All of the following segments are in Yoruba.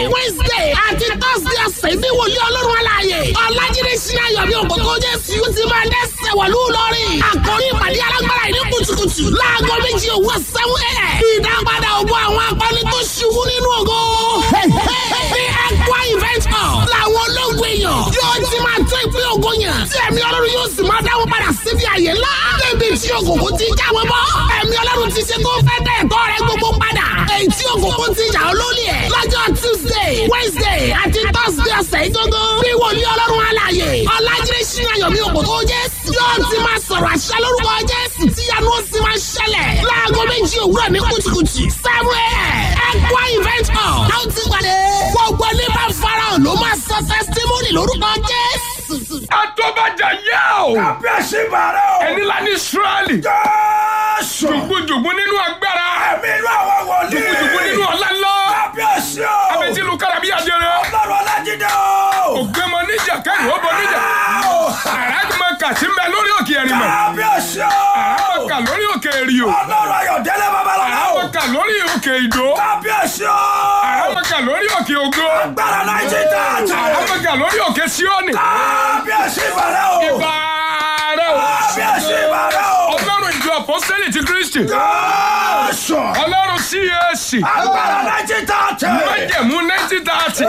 wednesday àti thursday ọ̀sẹ̀ ní wòlíì ọlọ́run aláàyè ọ̀làjídé sinmi ayọ̀mí òkòtò jésù yóò ti máa dẹ́sẹ̀ wọ̀lú lọ́rìn àkórí ìpàdé alágbára ìní kùtùkùtù láago méjì òwúrọ̀ sẹ́wọ́n ẹ̀ ìdápadà ògbó àwọn akọni tó ṣubú nínú ògo ní ẹ̀kọ́ event hall làwọn ológun èèyàn yóò ti máa tó ìpín ògo yẹn tí ẹ̀mí ọlọ́run yóò sì máa dáwọ́ padà síbi àyè ńlá débi tí ògògó ti jáwé bọ́ ẹ̀mí ọlọ́run ti ṣe tó fẹ́ dẹ̀ ẹ̀tọ́ rẹ gbogbo padà èyí tí ògògó ti jà ọ́ lólè ẹ̀ lọ́jọ́ tuesday wednesday àti thursday ọ̀sẹ̀ ìgbógó bí wòlíì ọlọ́run alàyè ọ̀làjídé sínú ayọ̀mí òkòtò jésù yóò ti máa sọ̀rọ̀ àṣà lórúkọ jésù tí yanu ó sì máa ṣẹlẹ̀ láago méjì òwúrọ̀ ní kùtùkùtù seven a.m. ẹ̀kọ́ event hall láwọn ti pàdé gbogbo ní bá farahàn ló máa sọ testimony lórúkọ jésù. Atọ́bàjà yá o. Kábíyèsí bàrẹ̀ o. Ẹni la ní Ísírẹ́lì. Jésù. Jùgbùjùgbù nínú agbára. Ẹ̀mí inú àwọn wòlíì. Jùgbùjùgbù nínú ọ̀la ńlá. Kábíyèsí o. Abẹ́tí lu kára bí ajẹrẹ. Ọlọ́run Ọlájídé o. Ògbémọ níjà kẹ́rù ó bọ níjà. Àràgbọ́n kàtí ń bẹ lórí òkè ẹ̀rìmọ̀. Kábíyèsí o. Àràgbọ́n kà lórí òkè èrìò. Ọlọ́run Ayọ̀délé Babalọ́lá o. Àràgbọ́n kà lórí òkè ìdó. Kábíyèsí o. Àràgbọ́n kà lórí òkè ògo. Agbára Nàìjíríà tààtà. Àràgbọ́n kà lórí òkè Síónì. Kábíyèsí bàrẹ̀ o. Ìbà rẹ̀ o. Kábíyèsí bàrẹ̀ o. Ọlọ́run ìjọ àpọ́sítélì ti Kristi. Jésù. Ọlọ́run CAC. Agbára Nàìjíríà tààtà. Májẹ̀mú nineteen thirty.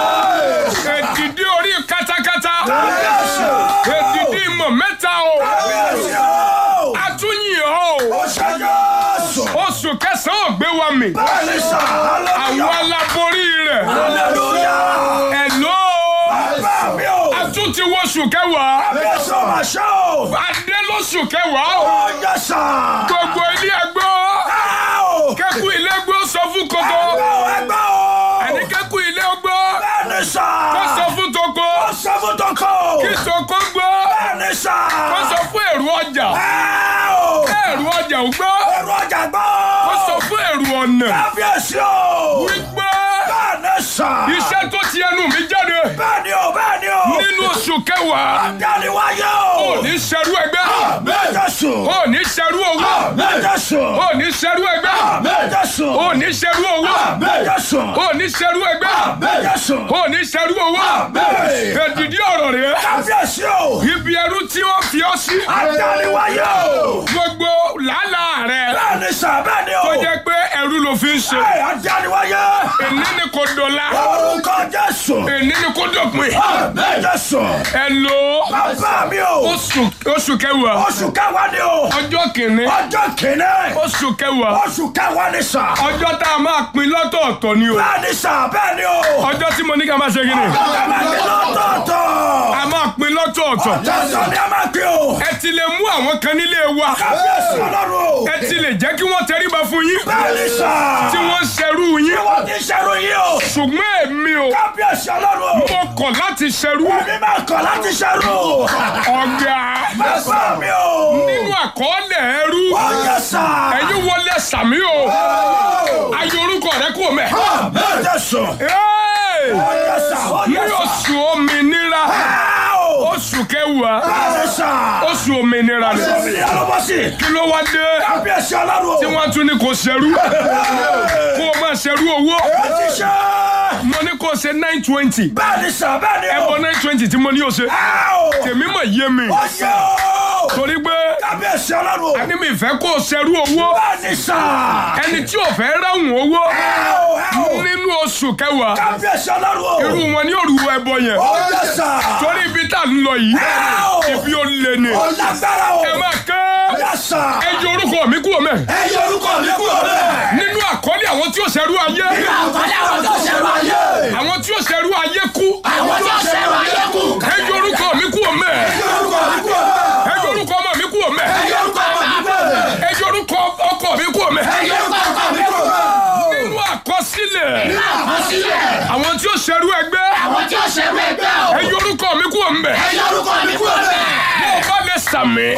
Èdìdí orí katakata. Kábíyèsí o. Èdìdí ìmọ̀ mẹ́ta o. Kábíyèsí o. Atúnyìn o. Ó ṣe Jésù. Oṣù kẹsàn-án ò gbé wa mì. Bẹ́ẹ̀ni sà. Àwọn aláborí rẹ̀. Hallelujah. Ẹ̀lọ́. Bàbá mi o. Atún ti wo oṣù kẹwàá. Kábíyèsí o máa ṣe o. Adé lóṣù kẹwàá o. Ó yẹ sà. Gbogbo ilé ẹgbọ́. Ẹ o. Kẹ́kù ilé gbọ́ sọ fún koko. Ẹgbẹ́ o ẹgbẹ́ o. Ẹni kẹ́kù ilé gbọ́. Bẹ́ẹ̀ni sà. Kó sọ fún toko. Ó sọ fún tọkọ. Kí toko gbọ́. Bẹ́ẹ̀ni sà. Kó sọ fún èrò ọjà. Ẹ o. Èrò ọjà ò gbọ́. Èrò ọjà gbọ́. Kó sọ fún èrò ọ̀nà. Kábíyèsí o. Wípé Bẹ́ẹ̀ni sà. iṣẹ́ tó ti ẹnu mi jáde Bẹ́ẹ̀ni o bẹ́ẹ̀ni o. nínú oṣù kẹwàá. Dáni wáyé o. Ò ní ṣerú ẹgbẹ́. Méjèṣù. Ò ní ṣerú owó. Méjèṣù. Ò ní ṣerú ẹgbẹ́. Méjèṣù. Ò ní ṣerú owó. Méjèṣù. Ò ní ṣerú ẹgbẹ́. Méjèṣù. Ò ní ṣerú owó. Èdìdí ọ̀rọ̀ rẹ̀. Kábíyèsí o. Ibi ẹrú tí wọ́n fi ọ́ sí. Dáni wáyé o. Gbogbo làálàá rẹ̀ Bẹ́ẹ̀ni sà bẹ́ẹ̀ni o. tó jẹ́ pé ẹrú ló fi ń ṣe. Ẹ Dáni wáyé. Èní ni kò dọ̀la. Orúkọ Jésù. Èní ni kò dọ̀pin. Méjèṣù. Ẹ lo Bàbá mi o. oṣù oṣù kẹwàá. Oṣù kẹwàá ni o. Ọjọ́ kìíní. Ọjọ́ kìíní. Oṣù kẹwàá. Oṣù kẹwàá ni sà. Ọjọ́ tá a máa pín lọ́tọ̀ọ̀tọ̀ ni o. Bẹ́ẹ̀ni sà bẹ́ẹ̀ni o. Ọjọ́ tí mo ní ká máa ṣe kí ni. Ọjọ́ máa ní lọ́tọ̀ọ̀tọ̀. A máa pín lọ́tọ̀ọ̀tọ̀. Jésù ni a máa pín o. Ẹ ti lè mú àwọn kan nílé wa. Kábíyèsí ọlọ́run o. Ẹ ti lè jẹ́ kí wọ́n tẹríba fún yín. Bẹ́ẹ̀ni sà. Tí wọ́n ń ṣerú yín. Wọ́n ti ṣerú yìí o. Ṣùgbọ́n èmi o. Kábíyèsí ọlọ́run o. Mo kọ̀ láti ṣerú. Èmi máa kọ̀ láti ṣerú. Ọ̀gá. Bàbá mi o. Nínú àkọọ́lẹ̀ ẹrú. Ọjọ́ sà. Ẹ̀yin wọlé sàmí o. Ayé orúkọ rẹ kú mẹ́. Jésù. Ẹ́ẹ̀! Ọjọ́ sà. Ní Ọjọ́ sà. oṣù òmìnira. Oṣù Oṣù kẹwàá. Bẹ́ẹ̀ni sà. Oṣù òmìnira ni. Oṣù mi ló bọ́ sí. Kí ló wá dé? Kábíyèsí ọlọ́run o. Tí wọ́n tún ní kò ṣerú. Kó o máa ṣerú owó. Ó ti ṣe. Mo ní kó o ṣe nine twenty. Bẹ́ẹ̀ni sà bẹ́ẹ̀ni o. Ẹ̀bọ nine twenty tí mo ní o ṣe. Ẹ o. Tèmi mọ̀ yé mi. Ọjọ́ o. Torí pé Kábíyèsí ọlọ́run o. ẹni mi fẹ́ kó o ṣerú owó. Bẹ́ẹ̀ni sà. Ẹni tí ò fẹ́ ráhùn owó. Ẹ o. Ẹ o. Nínú oṣù kẹwàá. Kábíyèsí ọlọ́run o. Irú wọn ní òru ẹbọ yẹn. Ọjọ́ sà. Torí ibi tá a ń lọ yìí. Ẹ o. Ibi ó lé ni. Ó lágbára o. Ẹ máa ké. Ọjọ́ sà. Ẹ yọ orúkọ mi kúrò mẹ́. Ẹ yọ orúkọ mi kúrò bẹ́ẹ̀. Nínú àkọlé àwọn tí ó ṣerú ayé. Àkọlé àwọn tó ṣẹ̀rọ ayé. Àwọn tí ó ṣerú ayé kú. Àwọn tó ṣẹ̀rọ ayé kù. Ẹ yọ orúkọ mi kúrò mẹ́. Ẹ yọ orúkọ mi kúrò bẹ́ẹ̀. Ẹ yọ orúkọ ọmọ mi kúrò mẹ́. Ẹ yọ orúkọ ọmọ mi kúrò bẹ́ẹ̀. Ẹ yọ orúkọ ọkọ mi kúrò mẹ́. Ẹ yọ orúkọ ọkọ mi kúrò bẹ́ẹ̀. Nínú àkọsílẹ̀. Àkọsílẹ̀. Àwọn tí ó ṣerú ẹgbẹ́. Àwọn tí ó ṣẹ̀rọ ẹgbẹ́ o. Ẹ yọ orúkọ mi kúrò mẹ́. Ẹ yọ orúkọ mi kúrò bẹ́ẹ̀. Bó o bá lè sàmì.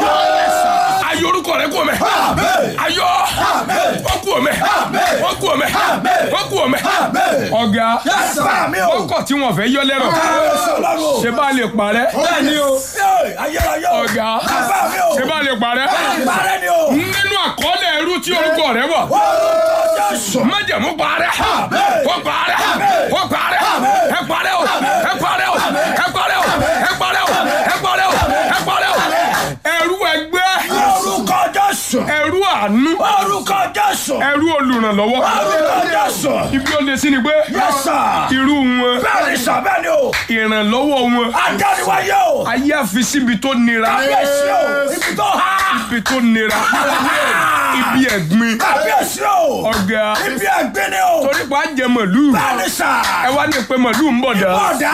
Ayọ orúkọ rẹ kúrò mẹ́. Ayọ. Wọ́n kúrò mẹ́. Wọ́n kúrò mẹ́. Wọ́n kúrò mẹ́. Ọ̀gá. Bàbá mi o. Ọkọ̀ tí wọ́n fẹ́ yọ lẹ́rọ̀. Kábíyèsí ọlọ́run o. Ṣé bá lè parẹ́? Bẹ́ẹ̀ni o. Ayérayé o. Ọ̀gá. Bàbá mi o. Ṣé bá lè parẹ́? Parẹ́ ni o. Nínú àkọọ́lẹ̀ ẹrú tí orúkọ rẹ wà. Orúkọ Jésù. Májẹ̀mú parẹ́. Wọ́n parẹ́. Wọ́n parẹ́. ẹ parẹ́ o ẹ parẹ́ o ẹ parẹ́ o ẹ parẹ́ o ẹ parẹ́ o ẹ parẹ́ o ẹrú ẹgbẹ́ Orúkọ Jésù. ẹrú àánú Orúkọ Jésù. ẹrú olùrànlọ́wọ́ Orúkọ Jésù. ibi ó lè sí ni pé Yes, sir. irú wọn Bẹ́ẹ̀ni sà bẹ́ẹ̀ni o. ìrànlọ́wọ́ wọn Adániwáyé o. ayé àfi síbi tó nira Kábíyèsí o. Ibi tó há. ibi tó nira ibi ẹ̀gbin Kábíyèsí o. ọ̀gá Ibi ẹ̀gbin ni o. torí pa á jẹ màlúù Bẹ́ẹ̀ni sà. ẹ wá ní pé màlúù ń bọ̀ dá Bọ̀dá.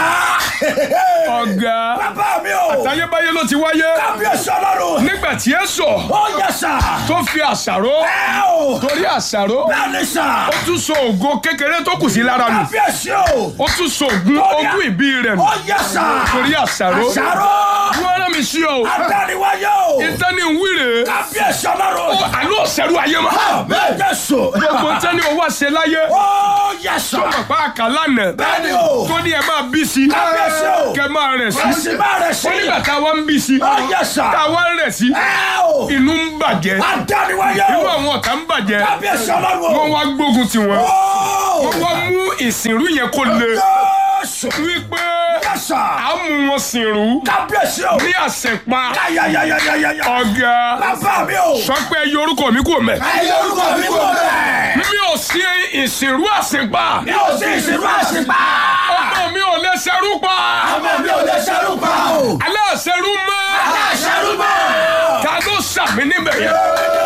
ọ̀gá Bàbá mi o. táyébáyé ló ti wáyé Kábíyèsí ọlọ́run. nígbà tí ẹ sọ Ó yẹ sà. tó fi àṣàrò Ẹ o. torí àṣàrò Bẹ́ẹ̀ni sà. ó tún so ògo kékeré tó kù sí lára nù Kábíyèsí o. ó tún so ògùn ogún ìbí rẹ̀ nù Ó yẹ sà. torí àṣàrò Àṣàrò. wọ́n rán mi sí ọ Adániwáyé o. ìtẹ́ni wíìrè Kábíyèsí ọlọ́run. àlọ́ ọ̀sẹ̀rù ayé ma Bẹ́ẹ̀ Jésù. gbogbo tẹ́ni owó àṣẹ láyé Ó yẹ sà. bàbá àkàlànà Bẹ́ẹ̀ni o. tó ní ẹ máa bí sí Kábíyèsí o. kẹ máa rẹ̀ sí Ẹ̀sìn bá rẹ̀ sí. ó nígbà táwa ń bí sí Ó yẹ sà. táwa ń rẹ̀ sí Ẹ o. inú ń bàjẹ́ Adániwáyé inú o. àwọn ọ̀tá ń bàjẹ́ Kábíyèsí ọlọ́run o. wọ́n wá gbógun tiwọn Ó. wọ́n wá mú ìsìnrú yẹn kó le Jésù. wípé Yẹ sà. à ń mú wọn sìnrú Kábíyèsí o. ní àṣẹpa Yáyáyáyáyáyá. ọ̀gá Bàbá mi o. sọ pé ẹyọ orúkọ mi kò mẹ́ Ẹ yọ orúkọ mi kò bẹ́ẹ̀. mi ò sí ìsìnrú àṣẹpa Mi ò sí ìsìnkú àṣìpá. ọmọ mi ò lè ṣerú pa Ọmọ mi ò lè ṣerú pa o. aláṣẹrú mọ́ Aláṣẹrú mọ́. ta ló sàmì níbẹ̀ yẹn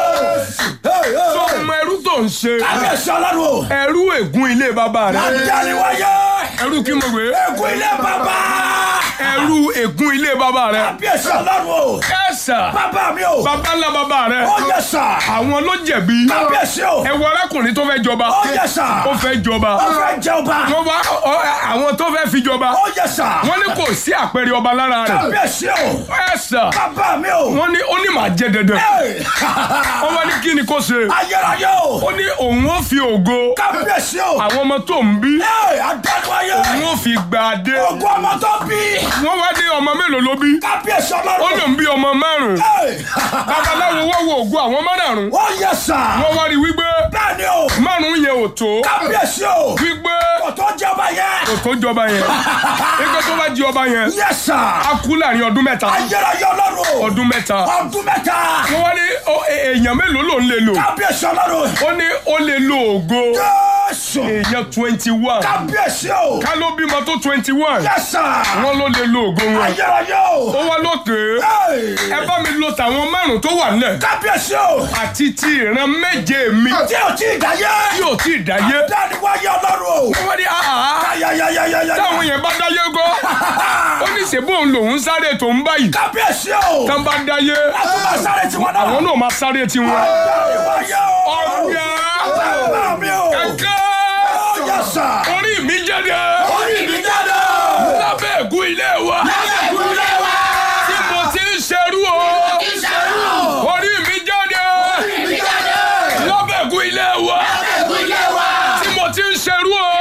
tó mọ ẹrú tó ń ṣe Kábíyèsí ọlọ́run o. ẹrú ègún ilé bàbá rẹ Adániwáyé. ẹrú kí mo gbé Ègún ilé bàbá. ẹrú ègún ilé bàbá rẹ Kábíyèsí ọlọ́run o. ẹsà Bàbá mi o. bàbá ńlá bàbá rẹ Ó yẹ sà. àwọn ló jẹ̀bi Kábíyèsí o. ẹ wo arákùnrin tó fẹ́ jọba Ó yẹ sà. ó fẹ́ jọba Ó fẹ́ jẹ ọba. wọ́n wá ọ- àwọn tó fẹ́ fi jọba Ó yẹ sà. wọ́n ní kò sí àpẹẹrẹ ọba lára rẹ̀ Kábíyèsí o. ẹsà Bàbá mi o. wọ́n ní ó ní màá jẹ dandan Ẹ. wọ́n wá ní kí ni kò ṣe Ayérayé o. ó ní òun ó fi ògo Kábíyèsí o. àwọn ọmọ tó ń bí Ẹ Adániwáyé. òun ó fi gba adé Ògùn ọmọ tó bí. wọ́n wá dé ọmọ mélòó ló bí Kábíyèsí ó ọlọ́run. lòun bí ọmọ márùn Ẹ. babaláwo wá wo ògo àwọn márùn Ó yẹ sà. wọ́n wá rí wípé Bẹ́ẹ̀ni o. márùn yẹn ò tó Kábíyèsí o. wípé Kò tó jẹ ọba yẹn. kò tó jọba yẹn wípé tó bá jí ọba yẹn Yẹ sà. á kú láàrin ọdún mẹ́ta Ayérayé ọlọ́run. ọdún mẹ́ta Ọdún mẹ́ta. wọ́n wá ní ó- è- èèyàn mélòó ló ń lè lò Kábíyèsí ọlọ́run. ó ní ó lè lo ògo Jésù. èèyàn twenty one Kábíyèsí o. ká ló bímọ tó twenty one Yẹ sà. wọ́n ló lè lo ògo wọn Ayérayé o. ó wá lókè Ẹ. ẹ bá mi lo tàwọn márùn tó wà nílẹ̀ Kábíyèsí o. àti ti ìran méje mi Tí o ti dáyé. tí ò tí ì dáyé Dániwáyé ọlọ́run o. wọ́n ní àhà Ayayayayaya. táwọn yẹn bá dáyé gọ́ ó ní ṣèbó òun lòún sáré tó ń báyìí Kábíyèsí o. tán bá dáyé Àtúbà sáré tiwọn náà. àwọn náà máa sáré tiwọn Dániwáyé o. ọ̀gá Bàbá mi o. ẹ̀ka Ó yẹ sà. orí mi jáde Orí mi jáde. lábẹ́ ègún ilé wa Lábẹ́ ìkúlẹ̀ wa. tí mo ti ń ṣerú o Ìṣẹ́rù. orí mi jáde Orí mi jáde. lábẹ́ ègún ilé wa Lábẹ́ ìkúlẹ̀ wa. tí mo ti ń ṣerú o